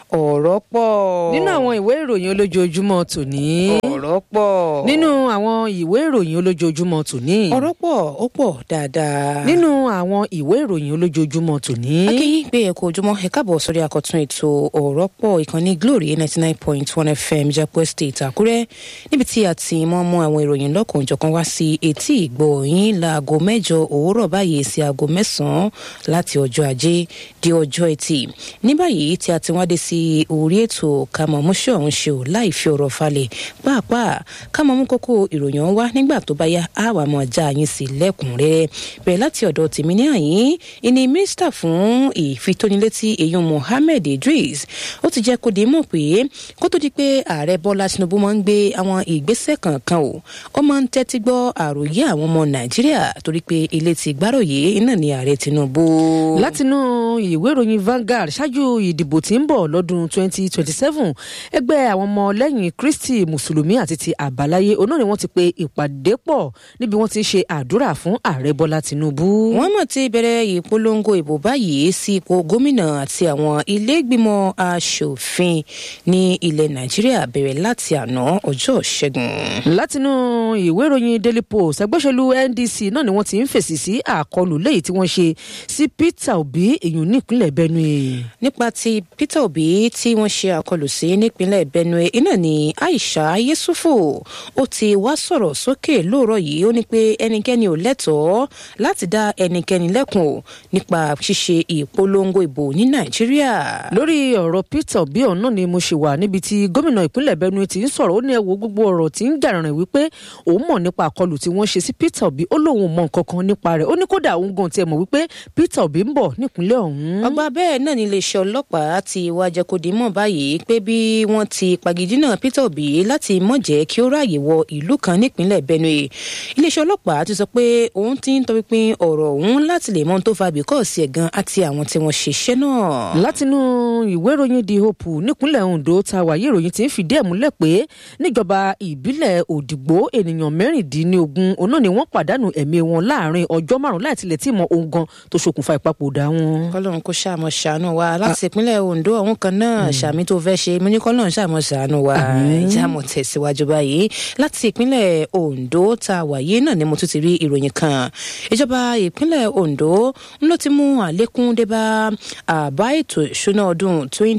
ọ̀rọ̀ pọ̀. nínú àwọn ìwé ìròyìn olójoojúmọ́ tòní. ọ̀rọ̀ pọ̀. nínú àwọn ìwé ìròyìn olójoojúmọ́ tòní. ọ̀rọ̀ pọ̀ ó pọ̀ dáadáa. nínú àwọn ìwé ìròyìn olójoojúmọ́ tòní. akínyìn gbé ẹ̀kọ́ ojúmọ́ ẹ káàbọ̀ sórí àkọ́tún ètò ọ̀rọ̀ pọ̀ ìkànnì glory ninety nine point one fm jẹ́pọ̀ state àkúrẹ́ níbi tí a ti mọ́ mú àwọn ìròyìn lọ́kùnjọ̀kan wá sí etí ìgbọ́ yín láago mẹ́jọ òwúrọ̀ báyìí sí aago mẹ́sàn-án láti ọjọ́ ajé di ọjọ́ ẹtì ní báyìí tí a ti wá dé sí orí ètò kàmọ́ múṣẹ́ ọ̀hún ṣe ò láì fi ọ̀rọ̀ falẹ̀ pàápàá kàmọ́ mú kókó ìròyìn ọ̀hún wá nígbà tó bá yá á wà mọ́ já yín sí lẹ́kùnrẹ́rẹ́ bẹ̀rẹ̀ láti ọ̀dọ̀ tèmi ní àyín ìní mínísítà fún ìfitónilétí èyún mohammed idris ó ti jẹ́ kó di mọ̀ pé kó tó di pé ààrẹ bọ́lá tinubu máa ń gbé àwọn ìgbésẹ̀ kankan o ó máa ń tẹ́tí gbọ́ àròyé àwọn ọmọ nàìjíríà torí pé ilé ti gbáròyé iná ní ààrẹ tinubu. látinú ìwé ìròyìn Vanguard ṣáájú ìdìbò tí ń bọ̀ lọ́dún 2027 ẹgbẹ́ àwọn ọmọ lẹ́yìn kristi mùsùlùmí àti ti àbáláyé oná ni wọ́n ti pe ìpàdé pọ̀ níbi wọ́n ti ń ṣe àdúrà fún ààrẹ bọ́lá tinubu. wọ́n mọ̀ ti bẹ̀rẹ̀ ìpolongo ìbò báyìí sí ipò gómìnà àti àwọn iléègbìmọ̀ asòfin ní ilẹ̀ nàìjíríà bẹ̀rẹ̀ láti àná ọjọ́ ṣẹ́gun. látinú ìwé ìròyìn daily post ẹgbẹ́sẹ̀lú ndc náà ni wọ́n ti ń fèsì sí àkọlù lẹ́yìn tí wọ́n ṣe sí peter obi èyàn nípínlẹ̀ benue. nípa ti peter obi tí wọ́n ṣe àkọlù sí nípínlẹ̀ benue iná ni aisha yesufu ó ti wá sọ̀rọ̀ sókè lóòrọ̀ yìí ó ní pé ẹnikẹ́ni ò lẹ́tọ̀ọ́ láti dá ẹnikẹ́ni lẹ́kùn o nípa ṣíṣe ìpolongo ìbò ní nàìjíríà. lórí ọ̀rọ̀ peter obi ọ̀hún náà ni mo ṣe wà níbi tí gómìnà ìpínlẹ̀ benue ti ń sọ̀rọ̀ ó ní ẹ wo gbogbo ọ̀rọ̀ tí ń jàrìnrìn wípé òun mọ̀ nípa àkọlù tí wọ́n ṣe sí peter obi ó lóun mọ̀ nǹkan kan nípa rẹ̀ ó ní kódà òun gan tiẹ̀ mọ̀ wípé peter obi ń bọ̀ nípínlẹ̀ ọ̀hún. ọgbà bẹ́ẹ̀ náà ni iléeṣẹ́ ọlọ́pàá ti wá jẹ́ kó di mọ̀ báyìí pé bí wọ́n ti pagidínà peter obi láti mọ̀ jẹ́ kí ó ráàyè wọ ìlú kan nípínlẹ̀ benue iléeṣẹ́ ọlọ́pàá ti sọ pé òun ti ń tọpinpin ọ̀rọ̀ òun láti lè mọ ohun tó fa bíkọ́ọ̀sì ẹ̀gàn àti àwọn tí wọ́n ṣiṣẹ́ náà. látinú ìwé ìròyìn the hope nípínlẹ̀ ondo ta wàyí ìròyìn ti ń fìdí ẹ̀ múlẹ̀ pé níjọba ìbílẹ̀ òdìgbò ènìyàn mẹ́rìndínlógún òun náà ni wọ́n pàdánù ẹ̀mí wọn láàrin ọjọ́ márùn-ún láì tilẹ̀ tí mọ ohun gan tó ṣokùnfà ìpapòdà wọn. kọlọ́run kó ṣàmọ̀ ṣàánú wa láti ìpínlẹ̀ ondo àwọn kan náà ṣàmì tó fẹ́ ṣe mo ní kọlọ́run ṣàmọ̀ ṣàánú wa ìjàmọ̀ tẹ̀síwájú báyìí láti ìpínlẹ̀ ondo ta wàyí náà ni mo tún ti rí ìròyìn kan ìjọba ìpínlẹ̀ ondo ń ló ti mú àlékún débá àbá ètò ìṣúná ọdún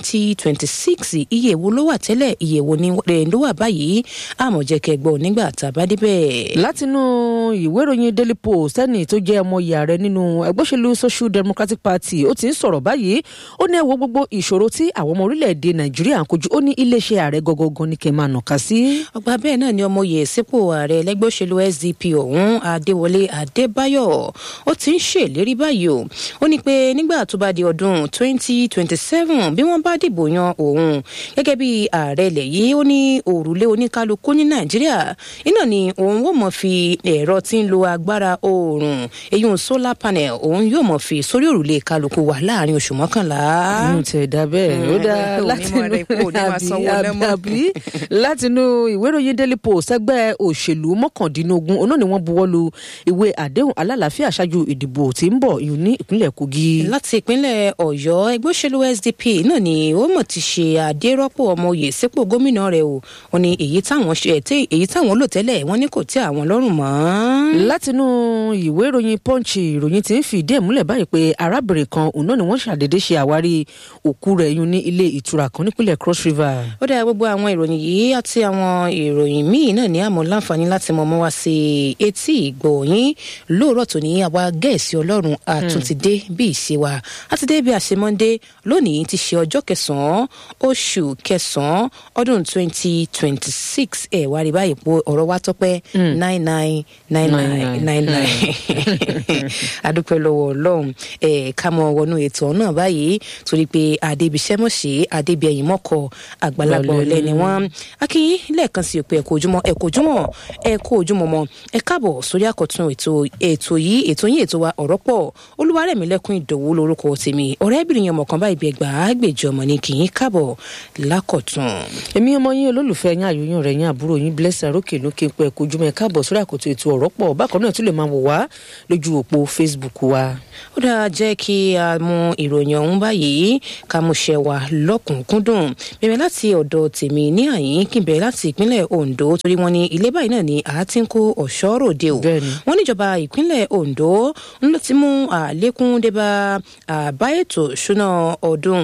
2026 iye wo ló wà tẹ́lẹ̀ iye wo ni ló wà báyìí àmọ̀jẹ̀kẹ̀ gbọ́ nígbà tá a bá débẹ̀. látinú ìwé ìròyìn daily post ẹni tó jẹ́ ọmọ ìyá rẹ̀ nínú ẹgbẹ́ òṣèlú social democratic party ó ti ń sọ̀rọ̀ báyìí ó ní ẹ wo gbogbo ìṣòro tí àwọn ọmọ orílẹ̀-èdè nàìjíríà ń kojú ó ní iléeṣẹ́ ààrẹ gọ́gọ́gọ́ ní kẹ́ máa nàka sí. ọgbà bẹ́ẹ̀ náà ni ọmọ yẹ̀ sípò ààrẹ ẹlẹ́gbẹ́ òṣèlú sdp ọ̀hún adéwọlé adébáyọ̀ ó ti ń ṣèlérí báyìí o ó ní pé nígbà tó bá di ọdún 2027 bí wọ́n bá dìbò yan òun gẹ́gẹ́ bí ààrẹ ilẹ̀ yìí ó ní òrùlé oníkálukú ní nàìjíríà iná ni òun ó mọ̀ fi ẹ̀rọ tí ń lo agbára oòrùn eyín solar panel òun yóò mọ̀ fi sórí òrùlé kálukú wà láàrin oṣù mọ́kànlá. inú tẹ̀ dá bẹ́ẹ̀ ó dá látinú látinú ìwé ìròyìn daily post ẹgbẹ́ òṣèlú mọ́kàndínlógún oná ni wọ́n buwọ́ lu ìwé àdéhùn alálàáfíà ṣáájú ìdìbò tí ń bọ̀ ìhùn ní ìpínlẹ̀ kogi. láti ìpínlẹ̀ ọ̀yọ́ ẹgbẹ́ òṣèlú sdp náà ni ó mọ̀ ti ṣe àdérọ́pò ọmọ òye sípò gómìnà rẹ̀ o wọn ni èyí táwọn ṣe èyí táwọn lò tẹ́lẹ̀ wọn ní kò tẹ́ àwọn lọ́rùn mọ́. látinú ìwé ìròyìn punch ìròyìn ti ń fìdí ẹ̀ múlẹ̀ báyìí pé arábìnrin kan òun náà ni wọ́n ṣàdédé ṣe àwárí òkú rẹ̀ yún ní ilé ìtura kan nípínlẹ̀ cross river. ó dá gbogbo àwọn ìròyìn yìí àti àwọn ìròyìn míì náà ní àmọ́ láǹfààní láti mọ̀ mọ́ wá sí etí ìgbọ̀nyín lóòrọ̀ tó ní àwa gẹ̀ẹ́sì ọlọ́run àtúntìdé bí ìṣe wa àti dé bí àṣemọ́ndé lónìí ti ṣe ọjọ́ kẹsàn-án oṣù kẹsàn-án ọdún twenty twenty six ẹ̀ wá rí báyìí pé ọ̀rọ̀ wa tọ́pẹ́ nine nine nine nine nine nine adúpẹ́ lọ́wọ́ ọlọ́run ẹ̀ ká mọ wọnú ètò náà báyìí torí pé adébíṣẹ́ mọ̀ṣẹ́ adébíyẹ̀yìn mọ́kọ àgbàlagbà ọ̀lẹ́ ni wọ́n akínyìn lẹ́ẹ̀kan sí òpin ẹ̀kọ́ ojúmọ́ ẹ̀kọ́ ojúmọ́ ẹ̀kọ́ ojúmọ́ mọ́ ẹ káàbọ̀ sórí àkọ́tún ètò ètò yìí ètò yìí ètò wa ọ̀rọ̀ pọ̀ olúwarẹ̀mílẹ́kùn ìdòwú lórúkọ tèmi ọ̀rẹ́bìnrin yẹn mọ̀kàn báyìí bí ẹgbàá gbèjọ ọmọ ní kì í káàbọ̀ lákọ̀tún. èmi ọmọ yín olólùfẹ́ yín àyòyìn rẹ̀ yín àbúrò yín blessing arókè ló kí n pẹ́ ẹ̀kọ́ ojúmọ́ ẹ káàbọ̀ sórí àkọ́tún ètò ọ̀rọ̀ pọ̀ bákan náà tún lè máa wò wá lójú òpó facebook wa. ó dáa jẹ́ kí a mú ìròyìn ọ̀hún báyìí ká mú ṣẹ wa lọ́kùnkúndùn bẹ̀rẹ̀ láti ọ̀dọ̀ tèmi ní àyín kí n bẹ̀rẹ̀ láti ìpínlẹ̀ ondo torí wọn ní ilé báyìí náà ni a ti ń kó ọ̀ṣọ́ ròde o Bẹ́ẹ̀ni. wọn níjọba ìpínlẹ̀ ondo ń lọ ti mú àlékún débà àbá ètò ìṣúná ọdún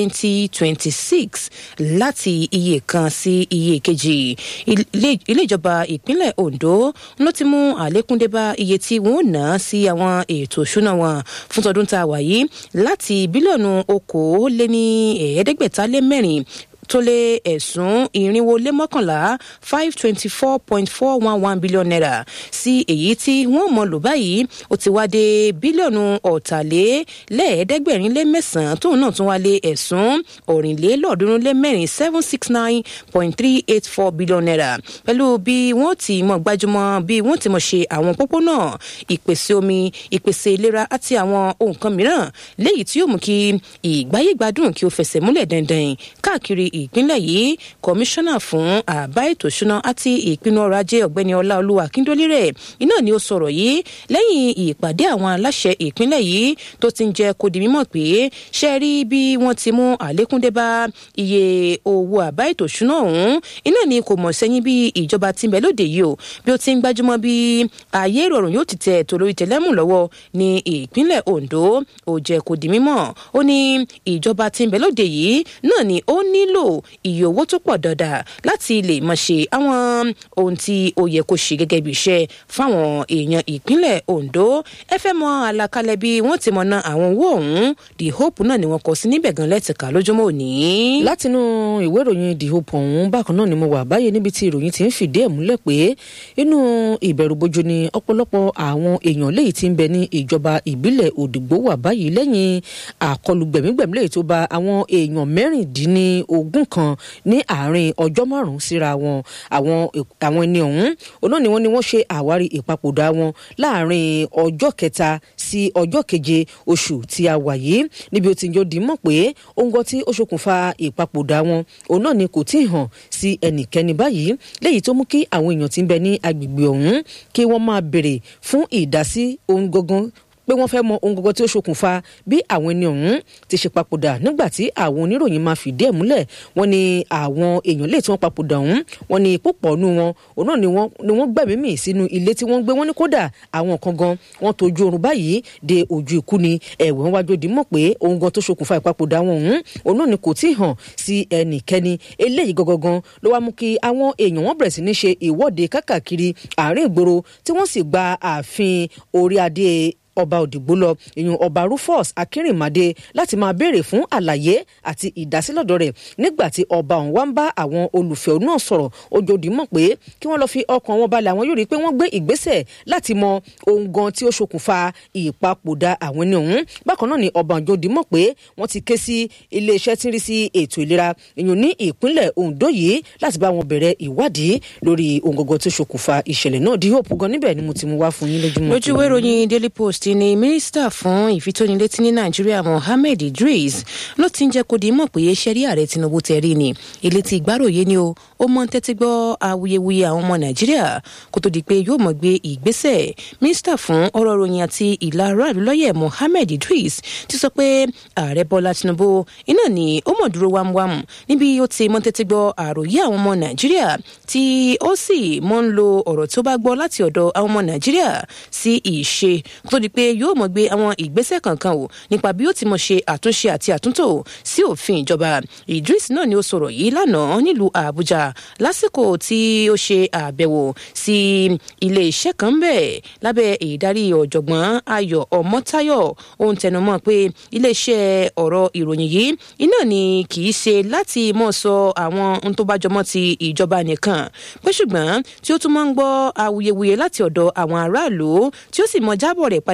2026 láti iye kan sí iye kejì ilé ilé ìjọba ìpínlẹ̀ ondo ń lọ ti mú àlékún débà iye tí wọn ò ná sí àwọn ètò ìṣúná wọn fún tọdún tá a wà yìí láti bílíọ̀nù okòóléní ẹ̀ẹ́dẹ́gbẹ̀ta lé mẹ́rin tó lé ẹ̀sùn irinwó lé mọ́kànlá five twenty four point four one one billion naira sí èyí tí wọ́n mọ̀ lò báyìí ó ti wá dé bílíọ̀nù ọ̀tàlélẹ́ẹ̀ẹ́dẹ́gbẹ̀rin lé mẹ́sàn-án tóun náà tún wá lé ẹ̀sùn ọ̀rìnlélọ́ọ̀ọ́dúnrún lé mẹ́rin seven six nine point three eight four billion naira pẹ̀lú bí wọ́n ti mọ̀ gbájúmọ́ bí wọ́n ti mọ̀ ṣe àwọn pópónà ìpèsè omi ìpèsè ìlera àti àwọn ohun kan mìíràn léyìí tí yóò mú kí ìgbáyégbádùn kí ó fẹsẹ̀ múlẹ̀ dandan káàkiri ìpínlẹ̀ yìí kọmíṣánná fún àbá ètò ìṣúná àti ìpinnu ọrọ̀ ajé ọ̀gbẹ́ni ọláolúwa akíndólírẹ̀ iná ni ó sọ̀rọ̀ yìí lẹ́yìn ìpàdé àwọn aláṣẹ ìpínlẹ̀ yìí tó ti ń jẹ́ kó di mímọ̀ pé ṣe rí bí wọ́n ti mú àlékún dé bá iye owó àbá ètò ìṣúná ọ̀hún iná ni kò mọ̀ sẹ́yìn bí ìjọba ti ń bẹ lóde yìí o bí ó ti ń gbájúmọ́ bí ayé ìrọ̀rùn yóò ti tẹ̀ ètò lórí tẹlẹ́mù lọ́wọ́ ní ìpínlẹ̀ ondo ó jẹ́ kó di mímọ̀ ó ní ìjọba ti ń bẹ lóde yìí náà ni ó nílò iye owó tó pọ̀ dandan láti lè mọ̀ ṣe àwọn ohun tí ó yẹ kó ṣe gẹ́gẹ́ bí iṣẹ́ fáwọn èèyàn ìpínlẹ̀ ondo ẹ fẹ́ mọ àlàkalẹ̀ bí wọ́n ti mọ̀ ná àwọn owó ọ̀hún the hope náà ni wọ́n kọ sí níbẹ̀ gan lẹ́tìká lójúmọ́ òní. látinú ìwé ìròyìn the hope ọ̀hún bákan náà ni mo wà báyìí níbi tí ìròyìn ti ń fìdí ẹ̀ múlẹ̀ pé inú ìbẹ̀rùbojo ni ọ̀pọ̀lọpọ̀ àwọn èèyàn léyìí ti ń bẹ ní ìjọba ìbílẹ̀ òdìgbò wà báyìí lẹ́yìn àkọlù gbẹ̀mígbẹ̀mí léyìí tó ba àwọn èèyàn mẹ́rìndínlógún kan ní àárín ọjọ́ márùn-ún síra wọn àwọn àwọn ẹni ọ̀hún òun náà ni wọ́n ní wọ́n ṣe àwárí ìpapòdà wọn láàárín ọjọ́ kẹta sí ọjọ́ keje oṣù tí a wà yìí níbi ó ti jọ dì í mọ̀ pé ohun kan tí ó ṣokùnfà ìpapòdà wọn òun náà ni kò tí ì hàn sí ẹnikẹ́ni báyìí léyìí tó mú kí àwọn èèyàn tí ń bẹ ní agbègbè ọ̀hún kí wọ́n máa béèrè fún ìdásí ohun gangan pé wọ́n fẹ́ mọ ohun gbogbo tí ó ṣokùnfà bí àwọn ẹni ọ̀hún ti ṣe papòdà nígbà tí àwọn oníròyìn máa fìdí ẹ̀ múlẹ̀ wọ́n ní àwọn èèyàn lè tí wọ́n papòdà ọ̀hún wọ́n ní púpọ̀ nù wọn òun náà ni wọ́n ni wọ́n gbẹ̀mí mì sínú ilé tí wọ́n gbé wọ́n ní kódà àwọn kan gan wọ́n tójú oorun báyìí de ojú ikú ni ẹ̀wẹ̀ wọn wájú di mọ̀ pé ohun gan tó ṣokùnfà ìpapòdà wọn ọ̀hún òun náà ni kò tí ì hàn sí ẹnikẹ́ni eléyìí gangan ló wá mú kí àwọn èèyàn wọn bẹ̀rẹ̀ sí ní ṣe ìwọ́de kákàkiri àárín ìgboro tí wọ́n sì gba ààfin orí adé ọba òdìgbò lọ ìyún ọba rufus akérèmàdé láti máa béèrè fún àlàyé àti ìdásílọ́dọ̀ rẹ̀ nígbà tí ọba ọ̀hún wá ń bá àwọn olùfẹ́ náà sọ̀rọ̀ ojòdì mọ̀ pé kí wọ́n lọ fi ọkàn wọn balẹ̀ àwọn yóò rí i pé wọ́n gbé ìgbésẹ̀ láti mọ ohun gan tí ó ṣokùnfà ìpapòdà àwọn ẹni ọ̀hún bákan náà ni ọba òjòdì mọ̀ pé wọ́n ti ké sí iléeṣẹ́ tí ń rí sí ètò ìlera ìyún ní ìpínlẹ̀ ondo yìí láti bá wọn bẹ̀rẹ̀ ìwádìí lórí ohun gangan tó ṣokùnfà ìṣẹ̀lẹ̀ náà di hope gan níbẹ̀ ni mo ti mú wá fún yín lójúmọ́. lójú ìwé ìròyìn daily post ni mínísítà fún ìfitónilétí ní nàìjíríà mohammed idris ló ti ń jẹ́ kó di mọ̀ pé ṣẹ́rí ààrẹ tinubu tẹ̀rí ni ilé tí ìgbáròyé ni o ó mọ tẹ́tí gbọ́ awuyewuye àwọn ọmọ nàìjíríà kó tó di pé yóò mọ̀ gbé ìgbésẹ̀ mínísítà fún ọ̀rọ̀ ròyìn àti ìlà aráàlú lọ́yẹ̀ mohammed idris ti sọ pé ààrẹ bọ́lá tinubu iná ni ó mọ̀ dúró wámúwámú níbi ó ti mọ tẹ́tí gbọ́ àròyé àwọn ọmọ nàìjíríà tí ó sì mọ́ ń lo ọ̀rọ̀ tó bá gbọ́ láti ọ̀dọ̀ àwọn ọmọ nàìjíríà sí ìṣe kó tó di pé yóò mọ̀ gbé àwọn ìgbésẹ̀ kankan wò nípa bí ó ti mọ̀ ṣe àtúnṣe àti àtúntò sí òfin ìjọba idris náà ni ó sọ̀rọ̀ yìí lánàá nílùú àbújá lásìkò tí ó ṣe àbẹ̀wò sí ilé iṣẹ́ kan bẹ̀ lábẹ́ ìdarí ọ̀jọ̀gbọ́n ayọ̀ ọmọ́táyọ̀ ó ń tẹnumọ́ pé ilé iṣẹ́ ọ̀rọ̀ ìròyìn yìí iná ni kì í ṣe láti mọ̀ sọ àwọn ohun tó bá jọmọ́ ti ìjọba nìkan pé ṣùgbọ́n tí ó tún máa ń gbọ́ awuyewuye láti ọ̀dọ̀ àwọn aráàlú tí ó sì mọ jábọ̀ rẹ̀ padà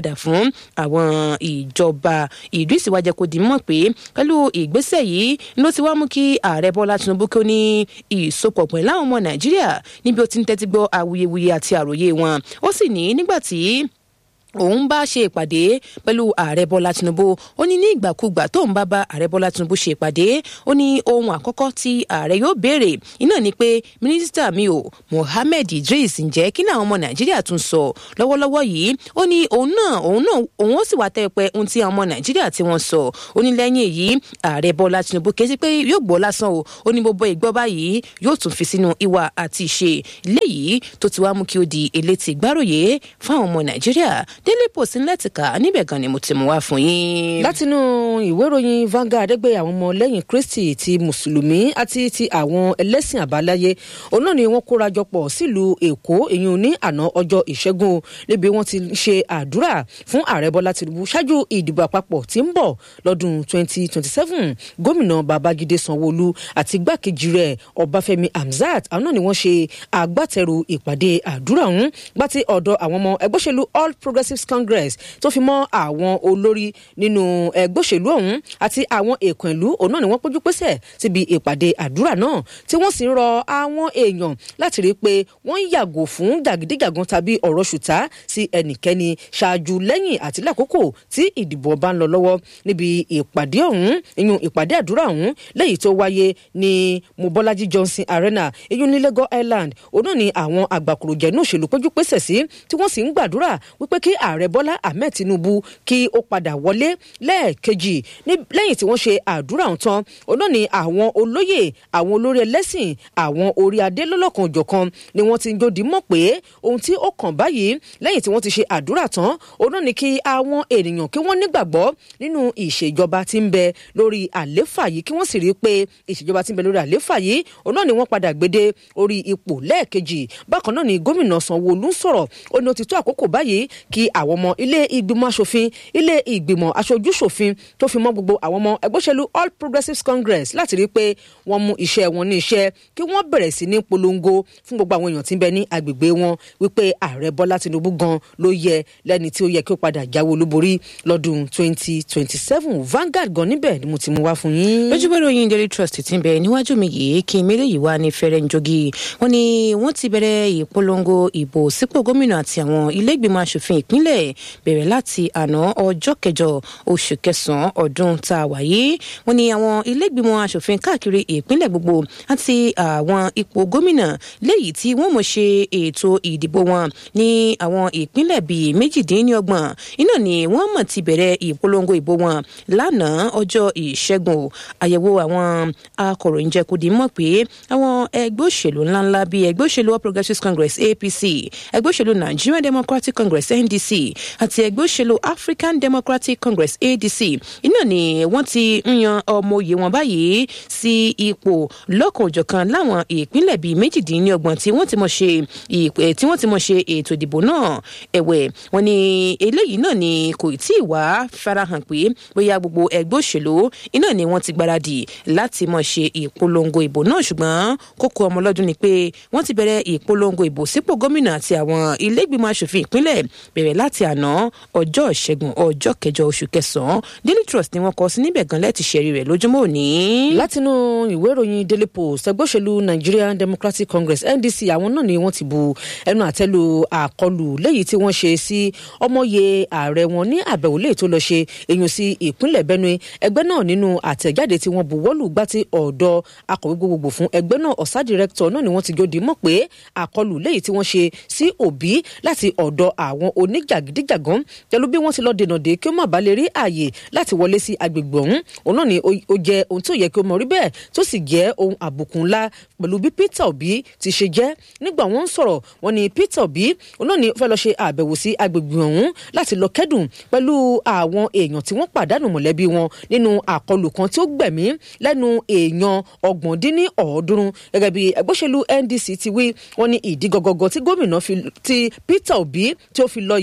padà fún àwọn ìjọba Idris wá jẹ́ kó di mọ̀ pé pẹ̀lú ìgbésẹ̀ yìí ló ti wá mú kí ààrẹ Bọ́lá Tinubu kí ó ní ìsopọ̀ pẹ̀lú àwọn ọmọ Nàìjíríà níbi ó ti ń tẹ́tí gbọ́ awuyewuye àti àròyé wọn ó sì ní nígbà tí òun bá ṣe ìpàdé pẹ̀lú ààrẹ bọ́lá tinubu ó ní ní ìgbàkúgbà tóun bá bá ààrẹ bọ́lá tinubu ṣe ìpàdé ó ní ohun àkọ́kọ́ tí ààrẹ yóò béèrè iná ni pé mínísítà mi ò mohammed idris ǹjẹ́ kí ni àwọn ọmọ nàìjíríà tún sọ lọ́wọ́lọ́wọ́ yìí ó ní òun náà òun náà òun ó sì wá tẹ́ pẹ́ ohun tí àwọn ọmọ nàìjíríà tí wọ́n sọ ó ní lẹ́yìn èyí ààrẹ bọ́lá tinubu kì í sí pé yóò gbọ́ lásán o ó ní gbogbo ìgbọ́ báyìí yóò tún fi sínú ìwà àti ìṣe léyìí tó ti wá mú kí ó di elétí gbáròyé fáwọn ọmọ nàìjíríà Daily Post ńlẹ́tìkà níbẹ̀ gan ni mo ti mú wá fún yín. látinú ìwé ìròyìn Vanguard ẹgbẹ́ àwọn ọmọ lẹ́yìn Kristi ti mùsùlùmí àti ti àwọn ẹlẹ́sìn àbáláyé òun náà ni wọ́n kóra jọ pọ̀ sílùú Èkó èyí ní àná ọjọ́ ìṣẹ́gun níbi wọ́n ti ṣe àdúrà fún ààrẹ Bọ́lá Tinubu ṣáájú ìdìbò àpapọ̀ tí ń bọ̀ lọ́dún 2027 gómìnà Babájídé Sanwó-Olú àti igbákejì rẹ̀ Ọbáfẹ́mi Hamzat àwọn náà ni wọ́n ṣe agbátẹrù ìpàdé àdúrà ọ̀hún gbàtí ọ̀dọ̀ àwọn ọmọ ẹgbẹ́ òṣèlú All Progressives Congress tó fi mọ́ àwọn olórí nínú ẹgbẹ́ òṣèlú ọ̀hún àti àwọn èèkàn ìlú òun náà ni wọ́n péjú pésẹ̀ síbi ìpàdé àdúrà náà tí wọ́n sì ń rọ àwọn èèyàn láti rí i pé wọ́n ń yàgò fún jàgídíjàgan tàbí ọ̀rọ̀ ṣùtá sí ẹnikẹ́ni ṣáájú lẹ́yìn àti lákòókò tí ìdìbò bá ń lọ lọ́wọ́ níbi ìpàdé ọ̀hún ìyún ìpàdé àdúrà ọ̀hún lẹ́yìn tó wáyé ní Mobolaji Johnson Arena ìyún ní Lagos Island òun náà ni àwọn àgbàkùròjẹ̀ náà òṣèlú péjú pésẹ̀ sí tí wọ́n sì ń gbàdúrà wípé kí ààrẹ bọ́lá ahmed tinubu kí ó padà wọlé lẹ́ẹ̀kejì lẹ́yìn tí wọ́n ṣe àdúrà ọ̀hún tán òun náà ni àwọn olóyè àwọn olórí ẹlẹ́sìn àwọn orí adé lọ́lọ́kan òjọ̀kan ni wọ́n ti ń jòdì mọ̀ pé ohun tí ó kàn báyìí lẹ́yìn tí wọ́n ti ṣe àdúrà tán òun náà ni kí àwọn ènìyàn kí wọ́n nígbàgbọ́ nínú ìṣèjọba tí ń bẹ lórí àléfà yìí kí wọ́n sì rí i pé ìṣèjọba tí ń bẹ lórí àléfà yìí òun náà ni wọ́n padà gbédé orí ipò lẹ́ẹ̀kejì bákan náà ni gómìnà sanwó-olú ń sọ̀rọ̀ ó ní ó ti tó àkókò báyìí kí àwọn ọmọ ilé ìgbìmọ̀ asòfin ilé ìgbìmọ̀ aṣojú-ṣòfin tó fi mọ́ gbogbo àwọn ọmọ ẹgbẹ́ òṣèlú All Progressives Congress láti rí i pé wọ́n mú iṣẹ́ wọn ní iṣẹ́ kí wọ́n bẹ̀rẹ̀ sí ní polongo fún gbogbo àwọn èèyàn tí ń bẹ ní agbègbè wọn wípé ààrẹ Bọ́lá Tinubu gan ló yẹ lẹ́ni tí ó yẹ kí ó padà jáwé olúborí lọ́dún 2027 Vanguard gan níbẹ̀ ni mo ti mú wá fún yín. lójúbọ ìròyìn Daily Trust ti ń bẹ níwájú mi yìí kí mélòó yìí wá ní fẹrẹ njogi wọ́n ní wọ́n ti bẹ̀rẹ̀ ìpolongo ìbò sípò gómìnà àti àwọn ilé ìgbìmọ̀ asòfin ìpínlẹ̀ bẹ̀rẹ̀ láti àná ọjọ́ kẹjọ oṣù kẹsàn-án ọdún tá a wà yìí wọ́n ní àwọn ilégbìmọ̀ asòfin káàkiri ìpínlẹ̀ gbogbo àti àwọn ipò gómìnà léyìí tí wọ́n mọ̀ ṣe ètò ìdìbò wọn ní àwọn ìpínlẹ̀ bíi méjìdínlọ́gbọ̀n iná ni wọ́n mọ̀ ti bẹ̀rẹ̀ ìpolongo ìbò wọn lánàá ọjọ́ ìṣẹ́gun àyẹ̀wò àwọn akọ̀ròyìn jẹ́ kó di mọ̀ pé àwọn ẹgbẹ́ òṣèlú ńláńlá bíi ẹgbẹ́ òṣèlú All Progressives Congress APC ẹgbẹ́ òṣèlú Nigerian Democratic Congress NDC àti ẹgbẹ́ òṣèlú African Democratic Congress ADC iná ni wọ́n ti ń yan ọmọ òye wọn báyìí sí ipò lọ́kànjọ̀kan láwọn ìpínlẹ̀ bíi méjìdínlọ́gbọ̀n tí wọ́n ti mọ̀ ṣe tí wọ́n ti mọ̀ ṣe ètò ìdìbò náà ẹ̀wẹ̀ wọ́n ní eléyìí náà ni kò tí ì wá farahàn pé bóyá gbogbo ẹgbẹ́ òṣèlú iná ni wọ́n ti gbáradì láti mọ̀ ṣe ìpolongo ìbò náà ṣùgbọ́n kókó ọmọlọ́dún ni pé wọ́n ti bẹ̀rẹ̀ ìpolongo ìbò sípò gómìnà àti àwọn ilé ìgbìmọ̀ asòfin ìpínlẹ̀ bẹ̀rẹ̀ láti àná ọjọ́ ìṣẹ́gun ọjọ́ kẹjọ oṣù kẹsàn-án Daily Trust ni wọ́n kọ sí níbẹ̀ gan lẹ́ẹ̀tì ṣẹ̀rí rẹ̀ lójúmọ́ òní. látinú ìwé ìròyìn Daily Post ẹgbẹ́ òṣèlú Nigerian Democratic Congress NDC àwọn náà ni wọ́n ti bu ẹnu àtẹ́lu àkọlù léyìí tí wọ́n ṣe sí ọmọye ààrẹ wọn ní àbẹ̀wò léyìí tó lọ ṣe èyàn sí ìpínlẹ̀ Benue ẹgbẹ́ náà nínú àtẹ̀jáde tí wọ́n buwọ́lù gbá tí ọ̀dọ̀ akọ̀wé gbogbogbò fún ẹgbẹ́ náà ọ̀sá director náà ni wọ́n ti jòdì mọ̀ pé àkọlù léyìí tí wọ́n ṣe sí Obi láti ọ̀dọ̀ àwọn oníjàgídíjàgán pẹ̀lú bí wọ́n ti lọ dènà dé kí ó má bàa lè rí ààyè láti wọlé sí agbègbè ọ̀hún òun náà ni ó jẹ́ ohun tí ò yẹ kí ó mọ̀ rí bẹ́ẹ̀ tó sì jẹ́ ohun àbùkù ńlá pẹ̀lú bí Peter Obi ti ṣe jẹ́ nígbà wọ́n ń sọ̀rọ̀ wọ́n ní Peter Obi òun náà ni ó fẹ́ lọ ṣe àbẹ̀wò sí agbègbè ọ̀hún láti lọ kẹ́dùn pẹ̀lú àwọn èèyàn tí wọ́n pàdánù mọ̀lẹ́bí wọn nínú àkọlù kan tí ó gbẹ̀mí lẹ́nu èèyàn ọgbọ̀n dín ní ọ̀ọ́dúnrún gẹ́gẹ́ bí ẹgbẹ́ òṣèlú NDC ti wí wọ́n ní ìdí gọgọgọ tí gómìnà ti Peter Obi tí ó fi lọ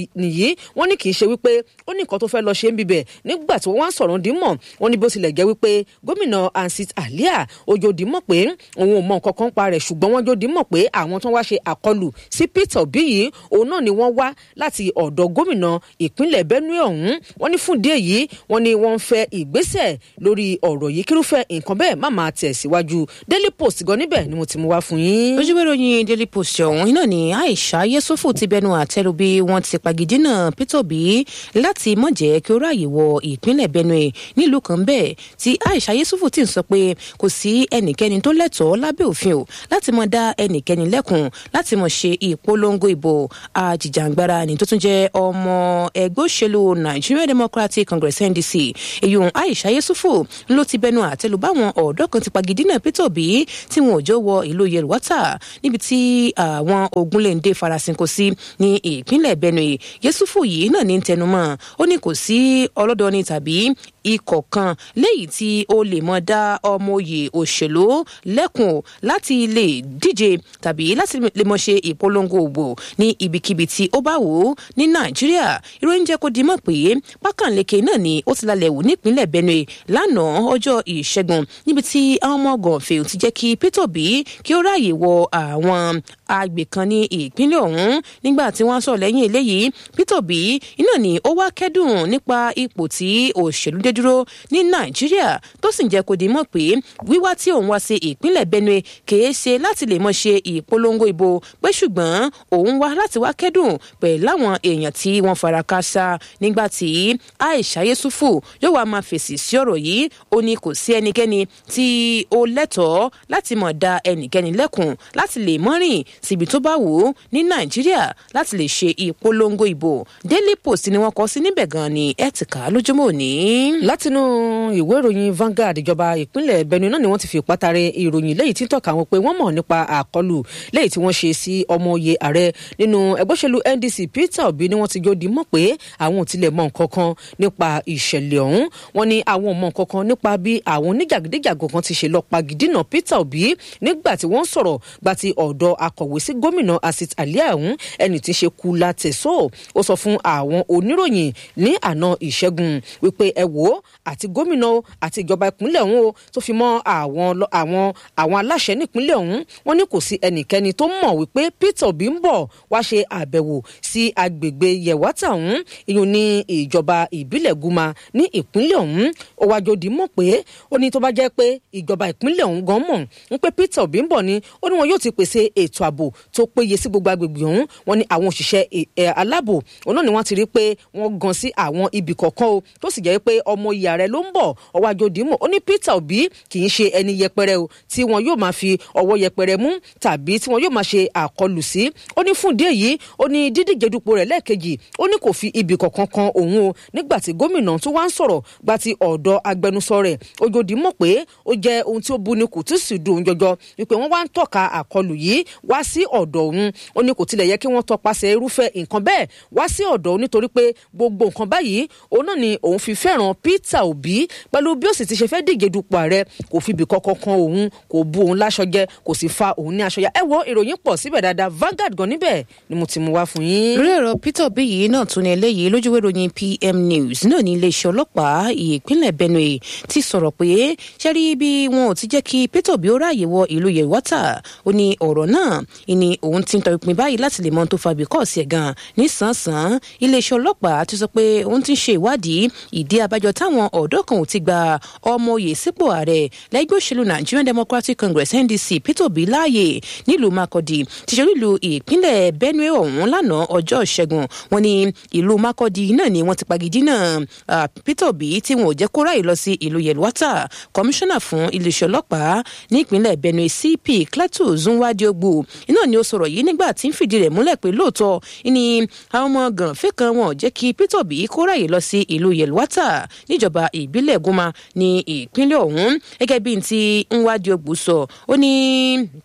nìyí wọ́n ní kì í ṣe wípé ó ní nǹkan tó fẹ́ lọ ṣe ń bibẹ̀ nígbà tí wọ́n wá ń sọ̀rọ̀ dímọ̀ wọ́n ní bó tilẹ̀ jẹ́ wípé gómìnà ansit alia ojòdì mọ̀ pé òun ò mọ nǹkan kan pa rẹ̀ ṣùgbọ́n wọ́n jòdì mọ̀ pé àwọn tó wá ṣe àkọlù sí peter obi yìí òun náà ni wọ́n wá láti ọ̀dọ̀ gómìnà ìpínlẹ̀ benue ọ̀hún wọ́n ní fún díẹ̀ yìí wọ́n ní wọ́n ń fẹ́ ìgbésẹ̀ lórí ọ̀rọ̀ yìí kírúfẹ́ nǹkan bẹ́ẹ̀ má máa tẹ̀ síwájú daily post gan níbẹ̀ ni mo ti mú wá fún yín. ojúwé ròyìn daily post ọ̀hún iná ni aisha yesufu ti bẹnu àtẹ́lu bí wọ́n ti pagidínà peter obi láti mọ̀ jẹ́ kí ó ráàyè wọ ìpínlẹ̀ benue nílùú kan bẹ́ẹ̀ tí aisha yesufu ti ń sọ pé kò sí ẹnikẹ́ni tó lẹ́tọ̀ọ́ lábẹ́ òfin o láti mọ̀ dá ẹnikẹ́ni lẹ́kùn láti mọ̀ ṣe ìpolongo ìbò àjìjàngbara ni tó tún jẹ́ ọmọ ẹgbẹ́ òṣèlú nigeria democratic congress ndc èyí aisha yesufu ló ti bẹnu àtẹ́lu báwọn ọ̀dọ́ kan ti pagidínà peter obi tí wọn ò jọ wọ ìlú yelwata níbi tí àwọn ogunléndé farasin kò sí ní ìpínlẹ̀ benue yesufu yìí náà ní tẹnumọ́ ó ní kò sí ọlọ́dọ̀ọ́ni tàbí ikọ̀ kan léyìí tí ó lè mọ dá ọmọ oyè òṣèlú lẹ́kùn láti lè díje tàbí láti lè mọ ṣe ìpolongo ògbò ní ibikíbi tí ó bá wò ó ní nàìjíríà ìròyìn jẹ́ kó di mọ̀ pé pákànleke náà ni ó ti lálẹ́ wò nípínlẹ̀ benue lánàá ọjọ́ ìṣẹ́gun níbi tí àwọn ọmọ gànfẹ́ ti jẹ́ kí peter obi kí ó ráàyè wọ àwọn agbè kan ní ìpínlẹ̀ ọ̀hún nígbà tí wọ́n sọ lẹ́yìn eléyìí peter obi iná ni ó wá kẹ́dùn nípa ipò tí òṣèlú dé dúró ní nàìjíríà tó sì ń jẹ́ kó di mọ̀ pé wíwá tí òun wá sí ìpínlẹ̀ benue kìí ṣe láti lè mọ̀ ṣe ìpolongo ìbò pé ṣùgbọ́n òun wá láti wá kẹ́dùn pẹ̀lú àwọn èèyàn tí wọ́n fara káṣá nígbà tí aisha yesufu yóò wá máa fèsì sí ọ̀rọ̀ yìí ó ní kò sí ẹnikẹ́ni tí ó lẹ́tọ̀ọ́ láti mọ̀ da ẹnikẹ́ni lẹ́kùn láti lè mọ́rìn síbi tó bá wù ú ní nàìjíríà láti lè ṣe ìpolongo ìbò daily post ni wọ́n kọ sí níbẹ̀ gan ni ẹ̀ ti kà á lójúmọ́ òní látinú ìwé ìròyìn Vanguard ìjọba ìpínlẹ̀ Benue náà ni wọ́n ti fi pátárẹ ìròyìn lẹ́yìn tí ń tọ́ka wọn pé wọ́n mọ̀ nípa àkọlù lẹ́yìn tí wọ́n ṣe sí ọmọ oyè ààrẹ nínú ẹgbẹ́ òṣèlú NDC Peter Obi ni wọ́n ti jòdì mọ̀ pé àwọn ò tilẹ̀ mọ̀ nǹkan kan nípa ìṣẹ̀lẹ̀ ọ̀hún wọ́n ní àwọn ò mọ̀ nǹkan kan nípa bí àwọn oníjàgídíjàgò kan ti ṣe lọ pagidínà Peter Obi nígbà tí wọ́n sọ̀rọ̀ gba ti ọ̀dọ̀ akọ̀wé sí gómìnà Asit Alia ọ̀hún ẹni tí ń ṣe Kula Teso ó sọ fún àwọn oníròyìn ní àná ìṣẹ́gun wípé ẹ wò ó àti gómìnà àti ìjọba ìpínlẹ̀ ọ̀hún o tó fi mọ́ àwọn àwọn àwọn aláṣẹ nípínlẹ̀ ọ̀hún wọ́n ní kò sí ẹnikẹ́ni tó mọ̀ wípé Peter Obi ń bọ̀ wá ṣe àbẹ̀wò sí agbègbè Yewata ọ̀hún ìyún ní ìjọba ìbílẹ̀ Guma ní ìpínlẹ̀ ọ̀hún ó wá jòdì mọ̀ pé ó ní tó bá jẹ́ pé ìjọba ìpínlẹ̀ ọ̀hún gan mọ̀ ń pé Peter Obi ń bọ̀ ni ó ní wọn yóò ti pèsè ètò ààbò tó péye sí gbogbo agbègbè ọ̀hún wọ́n ní àwọn òṣìṣẹ́ aláàbò òun náà ni wọ́n ti rí pé wọ́n gan sí àwọn ibì kọ̀ọ̀kan o tó sì jẹ́ pé ọmọ ìyá rẹ̀ ló ń bọ̀ ọwọ́ àjòdìmọ̀ ó ní Peter Obi kì í ṣe ẹni yẹpẹrẹ o tí wọn yóò máa fi ọwọ́ yẹpẹrẹ mú tàbí tí wọn yóò máa ṣe àkọlù sí ó ní fún ìdí èyí ó ní dídíje dupò rẹ̀ lẹ́ẹ̀kejì ó ní kò fi ibì kankan kan òun o nígbà tí gómìnà tó wá ń sọ̀rọ̀ gba ti ọ̀dọ̀ agbẹnusọ rẹ̀ Ojòdìmọ̀ pé ó jẹ́ ohun tí ó bu ni kò tí sì dùn jọjọ wípé wọ́n wá ń tọ́ka àkọlù yìí wá sí ọ̀dọ̀ òun ó ní kò tilẹ̀ yẹ kí wọ́n tọpasẹ̀ irúfẹ́ nǹkan bẹ́ẹ̀ wá sí ọ̀dọ̀ òun nítorí pé gbogbo nǹkan báyìí òun náà ni òun fi fẹ́ràn Peter Obi pẹ̀lú bí ó sì ti ṣe fẹ́ díje dupò ààrẹ kò fi ibì kankan kan òun kò bu òun láṣọ jẹ kò sì fa òun ní aṣọ ya ẹ wo ìròyìn pọ̀ síbẹ̀ dáadáa Vanguard gan níbẹ̀ ni mo ti mú wá fún yín. lórí ọ̀rọ̀ Peter Obi yìí náà tún ní eléyìí lójúwé ròyìn PM News náà ní iléeṣẹ́ ọlọ́pàá ìpínlẹ̀ Benue ti sọ̀rọ̀ pé ṣe rí bí wọn ò ti jẹ́ kí Peter Obi ó ráàyè wọ ìlú Yelwata ó ní ọ̀rọ̀ náà ni òun ti ń tọ ìpín báyìí láti lè mọ tó fa bíkọ́ọ̀sì ẹ̀ gan nísànsán iléeṣẹ́ ọlọ́pàá ti sọ pé òun ti ń ṣe ìwádìí ìdí abájọ táwọn ọ̀dọ́ kan ò ti gba ọmọ oyè sípò ààrẹ lẹ́gbẹ́ òṣèlú Nigerian Democratic Congress NDC Peter Obi láàyè nílùú Makurdi ti ṣe ìlú ìpínlẹ̀ Benue ọ̀hún lánàá ọjọ́ ìṣẹ́gun wọn ní ìlú Makurdi náà ni wọ́n ti pagidínà Peter Obi tí wọn ò jẹ́ kó ráyè lọ sí ìlú Yelwata kọmíṣánná fún iléeṣẹ́ ọlọ́pàá ní ìpínlẹ̀ Benue CP Cletus Nwadiogbò iná ni ó sọ̀rọ̀ yìí nígbà tí ń fìdí rẹ̀ múlẹ̀ pé lóòótọ́ ni àwọn ọmọ gànfẹ́ kan wọn ò jẹ́ kí Peter Obi kó ráyè lọ sí ìlú Yelwata níjọba ìbílẹ̀ Guma ní ìpínlẹ̀ ọ̀hún gẹ́gẹ́ bí ti Nwadiogbò sọ ó ní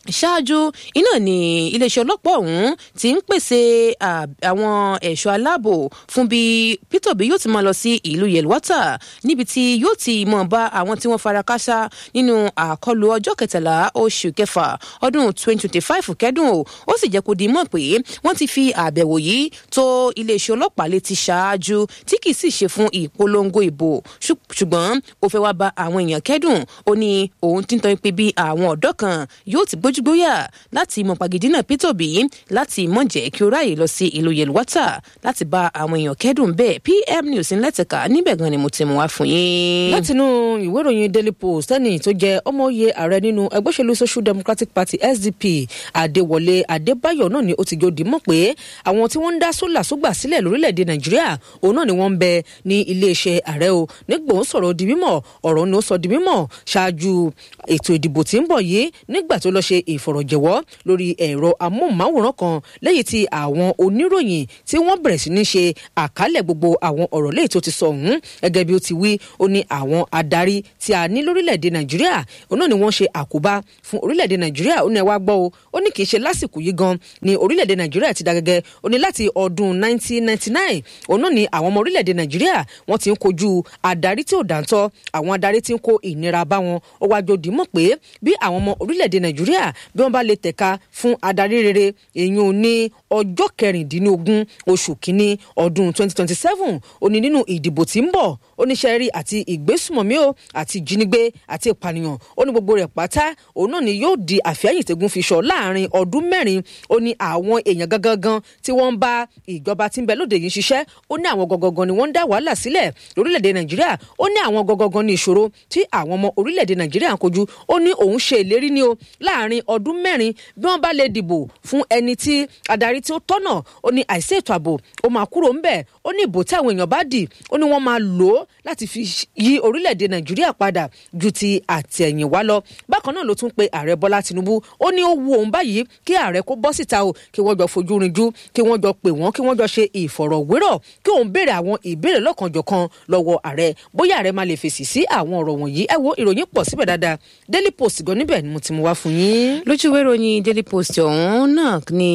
ṣáájú iná ní iléeṣẹ́ ọlọ́pàá ọ̀hún ti ń pèsè àwọn ẹ̀ṣọ́ aláàbò fún bí Peter Obi yóò ti máa lọ sí ìlú Yelwata níbi tí yóò ti mọ̀ bá àwọn tí wọ́n fara káṣá nínú àkọlù ọjọ́ kẹtàlá oṣù kẹfà ọdún 2025 kẹ́dùn o ó sì jẹ́ kó di mọ̀ pé wọ́n ti fi àbẹ̀wò yìí tó iléeṣẹ́ ọlọ́pàá létí ṣáájú tí kì í sì ṣe fún ìpolongo ìbò ṣùgbọ́n ó fẹ́ wá bá àwọn èèyàn kẹ́dùn ó ní òun ti ń tọ́ pé bí àwọn ọ̀dọ́ kan yóò ti gbójúgbóyà láti mọ pàgídínà Peter Obi láti mọ̀ jẹ́ kí ó ráàyè lọ sí ìlú Yelwata láti bá àwọn èèyàn kẹ́dùn bẹ́ẹ̀ PM News ńlẹ́tẹ̀ka níbẹ̀ gan ni mo ti mú wá fún yín. látinú ìwé ìròyìn Daily Post ẹni tó jẹ ọmọye ààrẹ nínú ẹgbẹ́ òṣèlú Social Democratic Party SDP Adéwọlé Adébáyọ̀ náà ni ó ti jòdì mọ̀ pé àwọn tí wọ́n ń dá sólà sógbà sílẹ̀ lórílẹ̀‐èdè Nàìjíríà òun náà ni wọ́n ń bẹ ní iléeṣẹ́ ààrẹ o nígbà ó sọ̀rọ̀ di mímọ̀ ọ̀rọ̀ ni ó sọ di mímọ̀ ṣáájú ètò ìdìbò tí ń bọ̀ yìí nígbà tó lọ ṣe ìfọ̀rọ̀jẹ̀wọ́ lórí ẹ̀rọ amóhùnmáwòrán kan lẹ́yìn tí àwọn oníròyìn tí wọ́n bẹ̀rẹ̀ sí ní ṣe àkálẹ̀ gbogbo àwọn ọ̀rọ̀ lẹ́yìn tó ti sọ ọ̀hún gẹ́gẹ́ bí ó ti wí ó ní àwọn adarí tí a ní lórílẹ̀‐èdè Nàìjíríà òun náà ni wọ́n ṣe àkóbá fún orílẹ̀‐èdè Nàìjíríà ó ní ẹ wá gbọ́ o ó ní kì í ṣe lásìkò yìí gan ni orílẹ̀‐èdè Nàìjíríà ti da gẹ́gẹ́ ó ní láti ọdún 1999 òun náà ni àwọn ọmọ orílẹ̀‐èdè Nàìjíríà wọ́n ti ń kojú adarí tí ò dáńtọ́ àwọn adarí tí ń kó ìnira bá wọn ó wá jòdì mọ̀ pé bí àwọn ọmọ orílẹ̀‐èdè Nàìjíríà bí wọ́n bá lè tẹ̀ka fún adarí rere èyí ò ní ọjọ́ kẹrìndínlógún oṣù kínní ọdún 2027 ó ní nínú ìdìbò tí ń bọ̀ oníṣẹ́rí àti ìgbésùmọ̀mí o àti ìjínigbé àti ìpànìyàn ó ní gbogbo rẹ̀ pátá òun náà ni yóò di àfẹ́yìntẹ́gun fi sọ láàrin ọdún mẹ́rin ó ní àwọn èèyàn gangan tí wọ́n ń bá ìjọba tí ń bẹ lóde yìí ṣiṣẹ́ ó ní àwọn gangan ni wọ́n ń dá wàhálà sílẹ̀ lórílẹ̀‐èdè nàìjíríà ó ní àwọn gangan ní ìṣòro tí àwọn ọmọ orílẹ̀‐èdè nàìjíríà ń kojú ó ní òun ṣe ìlérí ni o láàrin ọdún mẹ́rin bí wọ́n bá lè dìbò fún ẹni tí adarí tí ó tọ́nà ó ní àìsí ètò ààbò ó máa kúrò ńbẹ̀ ó ní ìbò tí àwọn èèyàn bá dì ó ní wọ́n máa lò ó láti fi yí orílẹ̀-èdè nàìjíríà padà ju ti àtẹ̀yìnwá lọ bákan náà ló tún pe ààrẹ bọ́lá tinubu ó ní ó wu òun báyìí kí ààrẹ kó bọ́ síta o kí wọ́n jọ fojú rinjú kí wọ́n jọ pè wọ́n kí wọ́n jọ ṣe ìfọ̀rọ̀wérọ̀ kí òun béèrè àwọn ìbéèrè lọ́kànjọ̀kan lọ́wọ́ ààrẹ bóyá ààrẹ máa lè fèsì sí àwọn ọ̀rọ̀ wọ̀nyí ẹ wo ìròyìn pọ̀ síbẹ̀ dáadáa daily post gan níbẹ̀ ni mo ti mú wá fún yín. lójú ìwé ìròyìn daily post ọ̀hún náà ni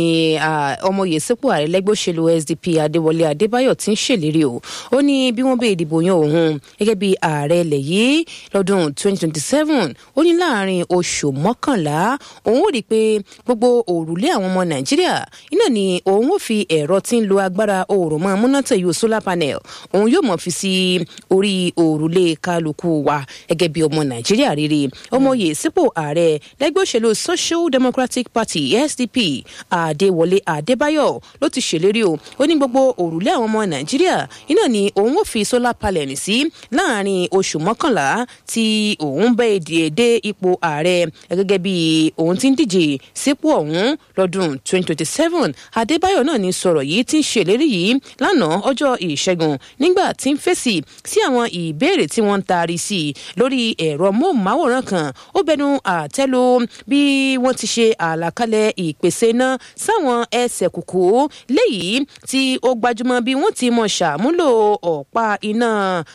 ọmọye sípò ààrẹ lẹ́gbẹ́ òṣèlú sdp adéwọlé adébáyọ̀ ti ń ṣèlérí o ó ní bí wọ́n bẹ ìdìbò yan òun gẹ́gẹ́ bí ààrẹ ilẹ̀ yìí lọ́dún 2027 ó ní láàrin oṣù mọ́kànlá òun ò rí i pé gbogbo òrùlé àwọn ọmọ nàìjíríà iná ni òun ò fi ẹ̀rọ tí ń lo agbára oòrùn mọ́ múnátẹ̀ yóò solar panel òun yóò mọ̀ fi sí orí òrùlé kálukú wa gẹ́gẹ́ bí ọmọ nàìjíríà rere ọmọye sípò ààrẹ lẹ́gbẹ́ òṣèlú social democratic party sdp adéwọlé adébáyọ̀ ló ti ṣèlérí o ó ní gbogbo òrùlé àwọn ọmọ nàìjíríà iná ni òun ò fi solar panel sí láàrin oṣù mọ́kànlá tí òun bẹ́ èdè dé ipò ààrẹ gẹ́gẹ́ bí òun ti ń díje sípò ọ̀hún lọ́dún 2027 adébáyọ̀ náà ní sọ̀rọ̀ yìí ti ń ṣèlérí yìí lánàá ọjọ́ ìṣẹ́gun nígbà tí ń fèsì sí àwọn ìbéèrè tí wọ́n ń taari sí i lórí ẹ̀rọ móhùnmáwòrán kan ó bẹnu àtẹ́lu bí wọ́n ti ṣe àlàkalẹ̀ ìpèsè iná sáwọn ẹsẹ̀ kùkú léyìí tí ó gbajúmọ̀ bí wọ́n ti mọ̀ ṣàmúlò ọ̀pá iná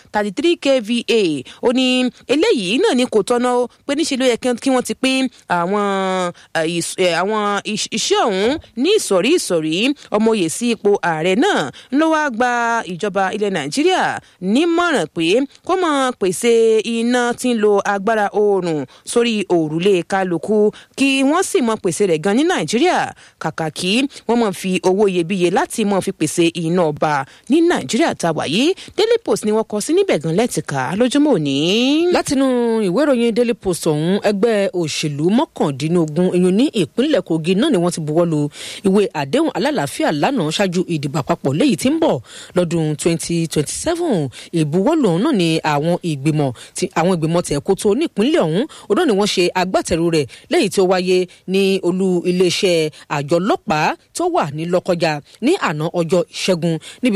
33 kva ó ní eléyìí náà ni kò tọ́nà ó pé níṣẹ́ ló yẹ kí wọ́n ti pín àwọn àwọn iṣẹ́ ọ̀hún ní ìsọ̀rí ìsọ̀rí ọmọye sí ipò ààrẹ náà ló wá gba ìjọba ilẹ̀ nàìjíríà nímọ̀ràn pé kó mọ̀ pèsè iná tí ń lo agbára oòrùn sórí òrùlé kálukú kí wọ́n sì mọ̀ pèsè rẹ̀ gan ní nàìjíríà kàkà kí wọ́n mọ̀ fi owó iyebíye láti mọ̀ fi pèsè iná ọba ní nàìjíríà tá a wà yìí daily post ni wọ́n kọ sí níbẹ̀ gan lẹ́tìká lójúmọ́ òní. látinú ìwé ìròyìn daily post ọ̀hún ẹgbẹ́ òṣèlú mọ́kàndínlógún ìyún ní ìpínlẹ̀ kogi náà ni wọ́n ti buwọ́ lu ìwé àdéhùn alálàáfíà lánàá ṣáájú ìdìbò àpapọ̀ léyìí tí ń bọ̀ lọ́dún 2027 ìbuwọ́lù ọ̀hún náà ni àwọn ìgbìmọ̀ tí àwọn ìgbìmọ̀ tẹ̀ kó tó ní ìpínlẹ̀ ọ̀hún òun náà ni wọ́n ṣe agbátẹrù rẹ̀ léyìí tí ó wáyé ní olú iléeṣẹ́ àjọ ọlọ́pàá tó wà ní lọ́kọjá ní àná ọjọ́ ìṣẹ́gun níbi tí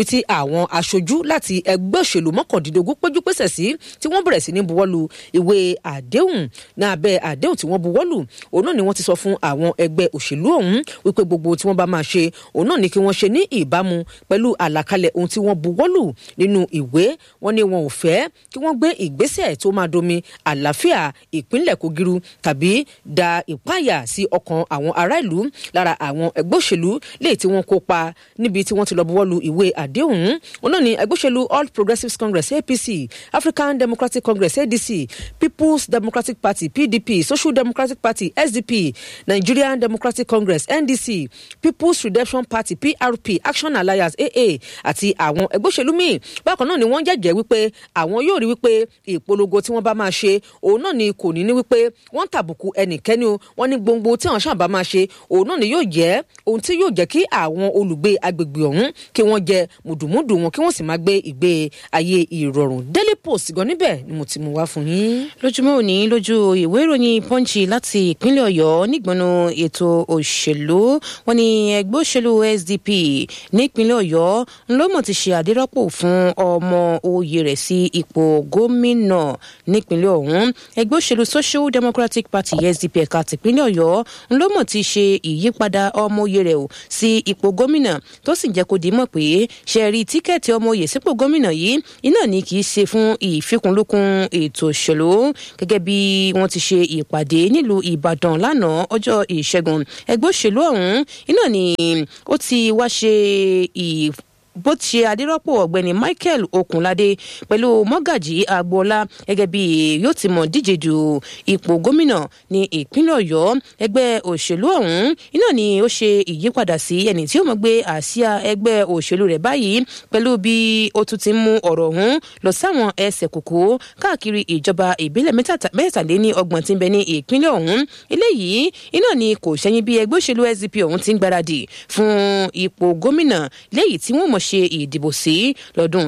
tí àwọn aṣojú láti ẹgbẹ́ òṣèlú mọ́kàndínlógún péjú pésẹ̀ sí tí wọ́n bẹ̀rẹ̀ sí ní buwọ́lu ìwé àdéhùn ní abẹ́ àdéhùn tí wọ́n buwọ́lù òun náà ni wọ́n ti sọ fún àwọn ẹgbẹ́ òṣèlú ọ̀hún wípé gbogbo tí wọ́n bá máa ṣe òun náà ni kí wọ́n ṣe ní ìbámu pẹ̀lú àlàkalẹ̀ ohun tí wọ́n buwọ́lù nínú ìwé wọn ni wọn ò fẹ́ kí wọ́n gbé ìgbésẹ̀ tó máa domi àlàáfíà ìpínlẹ̀ kogiru tàbí da ìpáyà sí ọkàn àwọn ará ìlú lára àwọn ẹgbẹ́ òṣèlú léyìí tí wọ́n kópa níbi tí wọ́n ti lọ buwọ́lu ìwé àdéhùn òun náà ni ẹgbẹ́ òṣèlú all progressives congress apc african democratic congress adc people's democratic party pdp social democratic party sdp nigerian democratic congress ndc people's redemption party prp action alliance aa àti àwọn ẹgbẹ́ òṣèlú míì bákan náà ni wọ́n jẹ́jẹ́ wípé àwọn yóò rí wípé ìpolongo tí wọ́n bá máa ṣe òun náà ni kò ní ní wípé wọ́n tàbùkù ẹnikẹ́ni o wọ́n ní gbogbo tí àwọn sábà máa ṣe òun náà ni yóò jẹ́ ohun tí yóò jẹ́ kí àwọn olùgbé agbègbè ọ̀hún kí wọ́n jẹ mùdùmùdù wọn kí wọ́n sì máa gbé ìgbé ayé ìrọ̀rùn daily post gan níbẹ̀ ni mo ti mú wá fún yín. lójúmọ́ òní lójú ìwé ìròyìn pọ́ǹchì láti ìpínlẹ̀ ọ̀yọ́ nígbọnú ètò òṣèlú wọn ni ẹgbẹ́ òṣèlú sdp nípínlẹ̀ ọ̀yọ́ ńlọ́mọ̀ ti ṣe àdírọ́pò fún ọmọ oyè rẹ̀ sí ipò gómìnà nípínlẹ̀ ọ̀hún ẹgbẹ́ òṣèlú social democratic party sdp ẹ̀ka tìpínlẹ̀ ọ̀yọ́ ńlọ́mọ̀ ti ṣe ìyípadà ọmọ oyè rẹ̀ sí ipò gómìnà tó sì jẹ́ kó di mọ̀ pé ṣe rí tíkẹ́ẹ̀tì ọmọ oyè sípò gómìnà yìí iná ni kì í ṣe fún ìfikùnlukùn ètò òṣèlú gẹ́gẹ́ bí wọ́n ti ṣe ìpàdé nílùú ìbàdàn lánàá ọjọ́ ìṣẹ́gun ẹgbẹ́ òṣèlú ọ̀hún iná ni ó ti wá ṣe ì bó ti ṣe adérọ́pò ọ̀gbẹ́ni michael okunlade pẹ̀lú mọ́gàjì agboola gẹ́gẹ́ bí yóò ti mọ̀ díje du ipò gómìnà ní ìpínlẹ̀ ọ̀yọ́ ẹgbẹ́ òṣèlú ọ̀hún iná ni ó ṣe ìyípadà sí ẹni tí ó mọ̀ gbé àsíá ẹgbẹ́ òṣèlú rẹ̀ báyìí pẹ̀lú bí ó tún ti mú ọ̀rọ̀ ọ̀hún lọ sáwọn ẹsẹ̀ kòkó káàkiri ìjọba ìbílẹ̀ mẹ́tàléní ọgbọ̀n tí ń bẹ ní ìpínlẹ̀ ọ̀hún eléyìí iná ni kò ṣẹ́yìn bí ẹgbẹ́ òṣèlú sdp ọ̀hún ti ń gbáradì fún ipò gómìnà léyìí tí wọ́n mọ̀ ṣe ìdìbò sí lọ́dún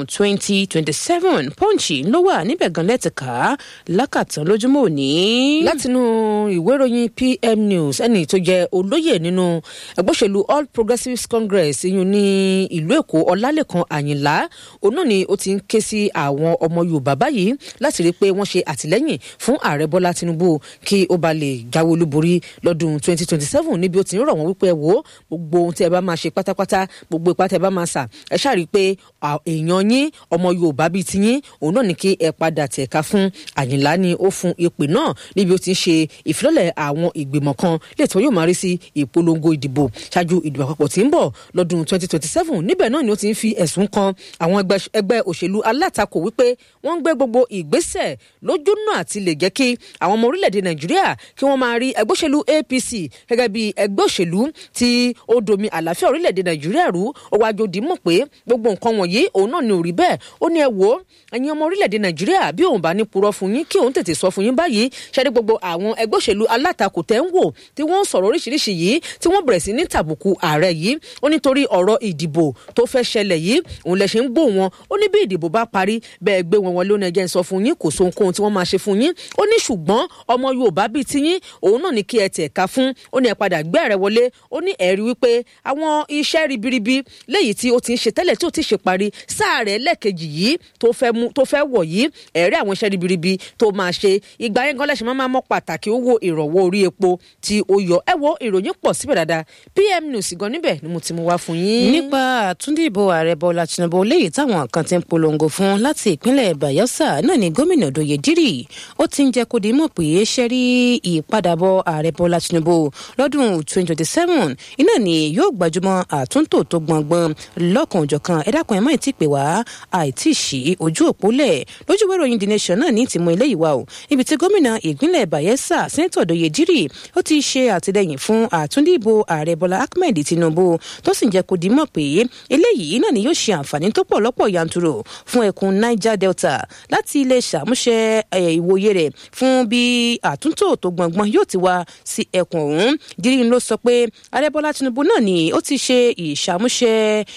2027 pọ́ǹchì ló wà níbẹ̀ gan lẹ́tìká lákàtàn lójúmọ́ òní. látinú ìwé ìròyìn pm news ẹni tó jẹ olóyè nínú ẹgbẹ́ òṣèlú all progressives congress iyun ní ìlú èkó ọlálẹ́kan àyìnlá òun náà ni ó ti ń ké sí àwọn ọmọ yorùbá báyìí láti rí i pé wọ́n ṣe àtìlẹ́yìn fún ààrẹ bọ́lá tinubu kí ó ba lè jáwé olúborí lọ́dún 2027 níbi ó ti ń rọ̀ wọ́n wípé ẹ wò ó gbogbo ohun tí ẹ bá máa ṣe pátápátá gbogbo ipá tí ẹ bá máa sà ẹ ṣàrí pé èèyàn yín ọmọ yorùbá bíi tiyín òun náà ní kí ẹ padà tẹ̀ka fún àyìnlá ni ó fún ìpè náà níbi ó ti ń ṣe ìfilọ́lẹ̀ àwọn ìgbìmọ̀ kan lè tí wọ́n yóò máa rí sí ìpolongo ìdìbò ṣáájú ìdìbò àpapọ̀ tí ń bọ̀ lọ́dún 2027 níbẹ̀ náà ni ó ti ń fi ẹ̀sùn kan àwọn ẹgbẹ́ òṣèlú alátakò wípé wọ́n ń gbé gbogbo ìgbésẹ̀ lójú náà àti lè jẹ́ kí àwọn ọmọ orílẹ̀-èdè nàìjíríà kí wọ́n máa rí ẹgbẹ́ òṣèlú apc gẹ́gẹ́ bí ẹgbẹ́ òṣèlú tí ó domi àlàáfíà orílẹ̀-èdè nàìjíríà rú ó wájú dìímọ̀ pé gbogbo nǹkan wọ̀nyí òun náà ni ò rí bẹ́ẹ̀ ó ní ẹ wò ó ẹ̀yin ọmọ orílẹ̀-èdè nàìjíríà bí òun bá ní purọ́ fún yín kí òun tètè sọ fún yín báyìí ṣẹ́ni gbogbo àwọn ẹgbẹ́ òṣèlú alátakò tẹ́ ń wò tí wọ́n ń sọ̀rọ̀ oríṣiríṣi yìí tí wọ́n bẹ̀rẹ̀ sí ní tàbùkù ààrẹ yìí ó nítorí ọ̀rọ̀ ìdìbò tó fẹ́ ṣẹlẹ̀ yìí òun lẹ ṣe ń gbó wọn ó ní bí ìdìbò bá parí bẹ́ẹ̀ gbé wọn wọlé ó ní ẹjẹ́ ń sọ fún yín kò so ohunkóhun tí wọ́n máa ṣe fún yín ó ní ṣùgbọ́n ọmọ yorùbá bíi tiyín òun náà ní kí ẹ tẹ̀ ká fún ó ní ẹ padà gbé ààrẹ wọlé ó ní ẹ̀rí wípé àwọn iṣẹ́ ribiribi léyìí tí ó ti ń ṣe tẹ́lẹ̀ tí ó ti ṣe parí sáà rẹ̀ lẹ́ẹ̀kejì yìí tó fẹ́ mú tó fẹ́ wọ̀ yìí ẹ̀rí àwọn iṣẹ́ ribiribi tó máa ṣe ìgbà yẹn gan lẹ́sìn máa mọ́ pàtàkì owó ìrànwọ́ orí epo tí ó yọ ẹ wo ìròyìn pọ̀ síbẹ̀ dáadáa pm news gan níbẹ̀ ni mo ti mú wá fún yín. nípa àtúndìbò ààrẹ bọ́lá tinubu léyìí táwọn kan ti ń polongo fún láti ìpínlẹ̀ bayelsa náà ni gómìnà doye dírì ó ti ń jẹ́ kó di mọ̀ pé ṣe rí ìpadàbọ̀ ààrẹ bọ́lá tinubu lọ́dún 2027 iná ni yóò gbajúmọ̀ àtúntò tó gbọ̀ngbọ̀n lọ́kàn òjọ̀kan ẹ dákun ẹ̀ mọ́ ìtì pé wá àìtí sí ojú òpó lẹ̀ lójú ìwé ìròyìn the nation náà ní ìtìmọ̀ ilé ìwà o ibi tí gómìnà ìpínlẹ̀ bayelsa sẹ́ńtọ̀ doye dírì ó ti ṣe àtìlẹyìn fún àtúndìbò ààrẹ bọ́lá ahmed tinubu tó sì ń jẹ́ kó di mọ̀ pé eléyìí náà ni yóò ṣe àǹfààní tó pọ̀ lọ́pọ̀ yanturu fún ẹkùn niger delta láti ilé ṣàmúṣe ìwòye rẹ̀ fún bí àtúntò tó gbọ̀ngbọ̀n yóò ti wá sí ẹkùn ọ̀hún dírí ló sọ pé ààrẹ bọ́lá tinubu náà ni ó ti ṣe ìṣàmúṣe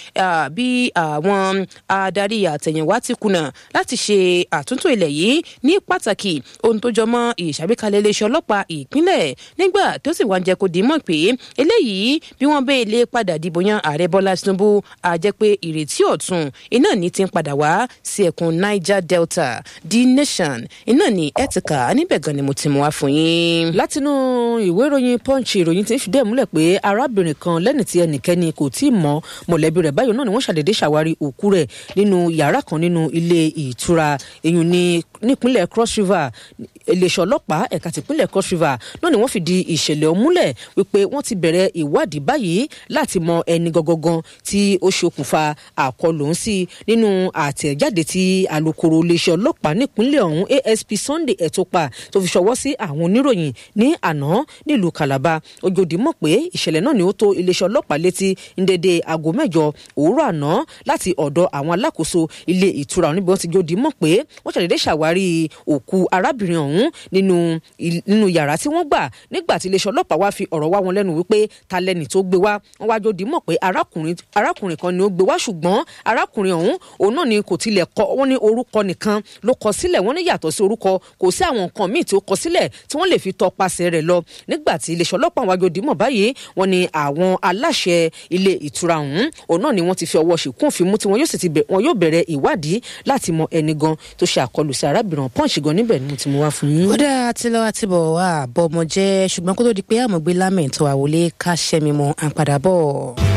bí àwọn adarí àtẹ̀yìnwá ti kùnà láti ṣe àtúntò ilẹ̀ yìí ní pàtàkì ohun tó jọmọ́ ìṣàgbékalẹ̀ iléeṣẹ́ ọlọ́pàá ìpínlẹ̀ nígbà tó sì wá ń jẹ́ kó di mọ̀ pé eléyìí bí wọ́n bẹ́ẹ̀ lé padà dìbò yan ààrẹ bọ́lá tinubu á jẹ́ pé ìrètí ọ̀tun iná ní ti ń padà wá sí ẹkùn niger delta the nation iná ní ẹ̀tìkà níbẹ̀ gan ni mo ti mú wá fún yín. látinú ìwé ìròyìn punch ìròyìn ti ń fìdí ẹ̀ múlẹ̀ pé arábìnrin kan lẹ́ni tí ẹnikẹ́ni kò tí ì mọ mọ̀lẹ́bí rẹ̀ báyìí náà ni wọ́n ṣàdédé ṣàwárí òkú rẹ̀ nínú yàrá kan nínú ilé ìtura èyun ní nípínlẹ̀ cross river iléeṣẹ́ ọlọ́pàá ẹ̀ka tìpínlẹ̀ cross river náà ni wọ́n fìdí ìṣẹ̀lẹ̀ ọ̀hún múlẹ̀ wípé wọ́n ti bẹ̀rẹ̀ ìwádìí báyìí láti mọ ẹni gangan tí ó ṣokùnfà àkọlù ń sí nínú àtẹ̀jáde tí alūkkóró iléeṣẹ́ ọlọ́pàá nípínlẹ̀ ọ̀hún asp sunday ẹ̀tọ́pà tó fi ṣọwọ́ sí àwọn oníròyìn ní àná nílùú calabar ojòdì mọ̀ pé ìṣẹ̀lẹ̀ náà ni ó tó iléeṣẹ́ ọlọ́pàá létí ní dédé aago mẹ́jọ òwúrọ̀ àná láti ọ̀dọ̀ àwọn alákòóso ilé ìtura níbi wọ́n ti jòdì mọ̀ pé wọ́n ṣàdédé ṣàwárí òkú arábìnrin ọ̀hún nínú nínú yàrá tí wọ́n gbà nígbà tí iléeṣẹ́ ọlọ́pàá wá fi ọ̀rọ̀ wá wọn lẹ́nu wípé ta lẹ́ni tó gbé wá wọ́n wá jòdì mọ̀ pé arákùnrin arákùnrin kan ni ó gbé wá ṣùgbọ́n arákùnrin ọ̀hún òun náà ni kò tilẹ̀ kọ wọ́n ní orúkọ nìkan ló kọ sílẹ̀ wọ́n ní yàtọ̀ sí orúkọ kò sí àwọn nǹkan míì tí ó kọ sílẹ̀ tí wọ́n lè fi tọpasẹ̀ rẹ̀ lọ nígbà tí iléeṣẹ́ ọlọ́pàá wá jòdì mọ̀ báyìí wọ́n ní àwọn aláṣẹ ilé ìtura ọ̀hún òun náà ni wọ́n ti fi ọwọ́ ṣìkún òfin mú tí wọ́n yóò sì ti bẹ̀ wọ́n yóò bẹ̀rẹ̀ ìwádìí láti mọ ẹni gan tó ṣe àkọlù sí arábìnrin pọ́ǹsì gan níbẹ̀ ni mo ti mú wá fún yín. ó dáa tí lọ́wọ́ àti bọ̀ wá àbọ̀ ọmọ jẹ́ ṣùgbọ́n kó tó di pé àmọ̀gbé lámẹ̀ tó àwọlé ká ṣẹ́mi mọ́ à ń padà bọ̀.